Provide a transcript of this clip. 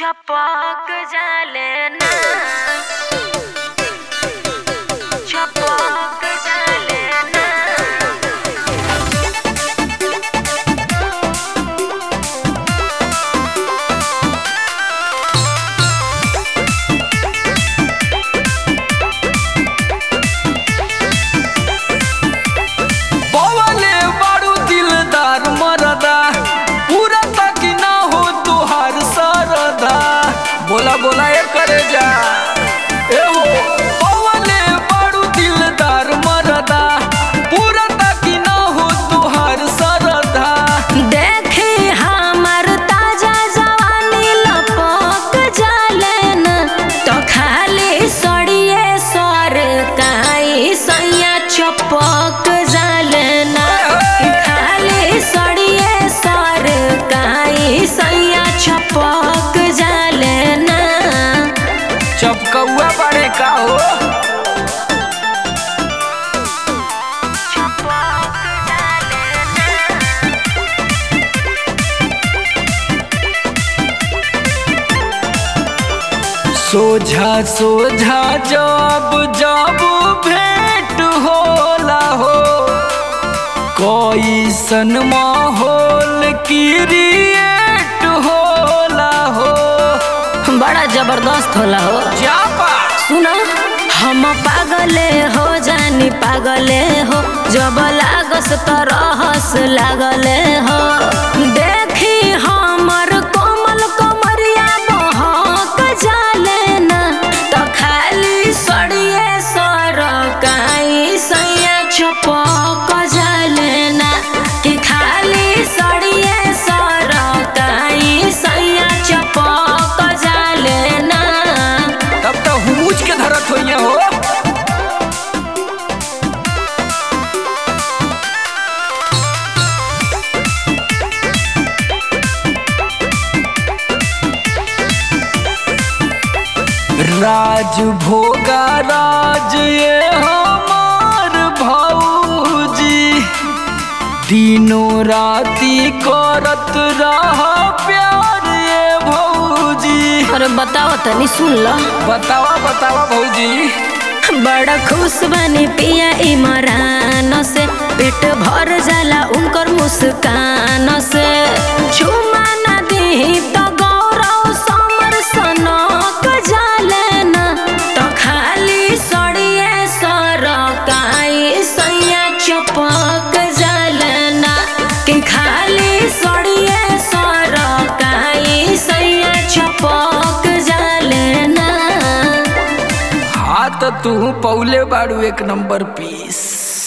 छपक जाले ना छपक जाले ना पवले बारू दिलदार मरदा पूरा तक ना हो तुहार सरदा बोला बोला ए करे जा ए हो पवले बारू दिलदार मरदा पूरा तक ना हो तुहार सरदा देखी हमर ताजा जवानी लपक जाले ना तो खाली सड़िए सर काई सैया छपक जाले ना कि खाली सड़िए सर काई सैया छपक जाले ना चपकौआ बड़े का हो छपक जाले ना सोझा सोझा जब जब भेंट होला हो कैसन माहौल क्रिएट होला हो बड़ा जबरदस्त होला हो जापा सुना हम पागले हो जानी पागले हो जब लागस तो रहस लागले हो देखी हमर कोमल कमरिया बहक जाले ना तो खाली सड़िए सर काई सैया छपक जाले ना कि खाली सड़िए सर काई सैया छपक जाले ना तब तो हुमुच के धरत होइए हो राज भोगा राज ये हमार भौजी दिनों राती करत रहा प्यार ये भौजी अरे बताओ तनी सुन लो बतावा बतावा भौजी बड़ा खुश बनी पिया इमरान से पेट भर जाला उनकर मुस्कान से चुमा ना दी तो गौरव समर सनक जाले ना तो खाली सड़िए सर काई सैया चपक जाले ना कि खाली सड़िए सर काई सैया चपक जाले ना हाँ तो तू पौले बाड़ू एक नंबर पीस